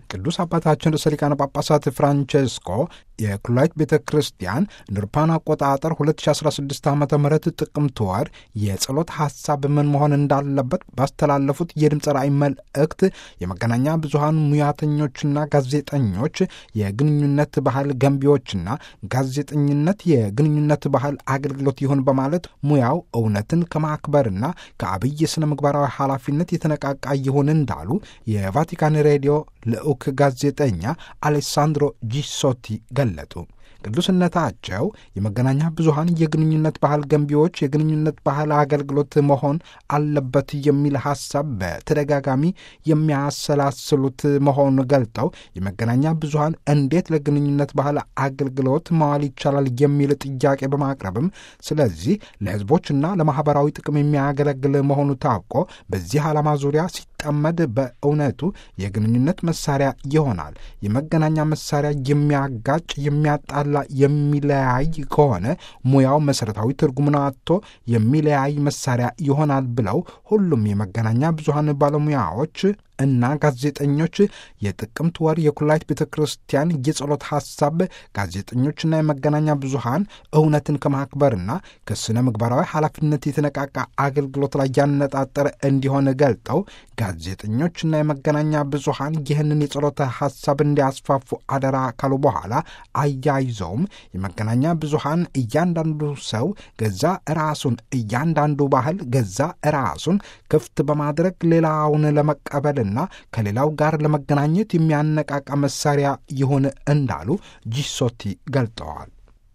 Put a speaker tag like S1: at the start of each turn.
S1: ቅዱስ አባታችን ርዕሰ ሊቃነ ጳጳሳት ፍራንቼስኮ የኩላይት ቤተ ክርስቲያን እንደ አውሮፓውያን አቆጣጠር 2016 ዓ ም ጥቅምት ወር የጸሎት ሐሳብ ምን መሆን እንዳለበት ባስተላለፉት የድምፅ ራእይ መልእክት የመገናኛ ብዙሃን ሙያተኞችና ጋዜጠኞች የግንኙነት ባህል ገንቢዎችና ጋዜጠኝነት የግንኙነት ባህል አገልግሎት ይሁን በማለት ሙያው እውነትን ከማክበርና ከአብይ ስነ ምግባራዊ ኃላፊነት የተነቃቃ ይሁን እንዳሉ የቫቲካን ሬዲዮ ልዑክ ጋዜጠኛ አሌሳንድሮ ጂሶቲ ገለጡ። ቅዱስነታቸው የመገናኛ ብዙሃን የግንኙነት ባህል ገንቢዎች፣ የግንኙነት ባህል አገልግሎት መሆን አለበት የሚል ሐሳብ በተደጋጋሚ የሚያሰላስሉት መሆኑን ገልጠው የመገናኛ ብዙሃን እንዴት ለግንኙነት ባህል አገልግሎት መዋል ይቻላል የሚል ጥያቄ በማቅረብም ስለዚህ ለሕዝቦችና ለማኅበራዊ ጥቅም የሚያገለግል መሆኑ ታውቆ በዚህ ዓላማ ዙሪያ ሲጠመድ በእውነቱ የግንኙነት መሳሪያ ይሆናል። የመገናኛ መሳሪያ የሚያጋጭ የሚያጣላ የሚለያይ ከሆነ ሙያው መሠረታዊ ትርጉሙን አጥቶ የሚለያይ መሳሪያ ይሆናል ብለው ሁሉም የመገናኛ ብዙሃን ባለሙያዎች እና ጋዜጠኞች የጥቅምት ወር የኩላይት ቤተ ክርስቲያን የጸሎት ሐሳብ ጋዜጠኞችና የመገናኛ ብዙሃን እውነትን ከማክበርና ከስነ ምግባራዊ ኃላፊነት የተነቃቃ አገልግሎት ላይ ያነጣጠረ እንዲሆን ገልጠው ጋዜጠኞችና የመገናኛ ብዙሃን ይህንን የጸሎት ሐሳብ እንዲያስፋፉ አደራ ካሉ በኋላ አያይዘውም የመገናኛ ብዙሃን እያንዳንዱ ሰው ገዛ ራሱን እያንዳንዱ ባህል ገዛ ራሱን ክፍት በማድረግ ሌላውን ለመቀበል ና ከሌላው ጋር ለመገናኘት የሚያነቃቃ መሳሪያ ይሁን እንዳሉ ጂሶቲ ገልጠዋል።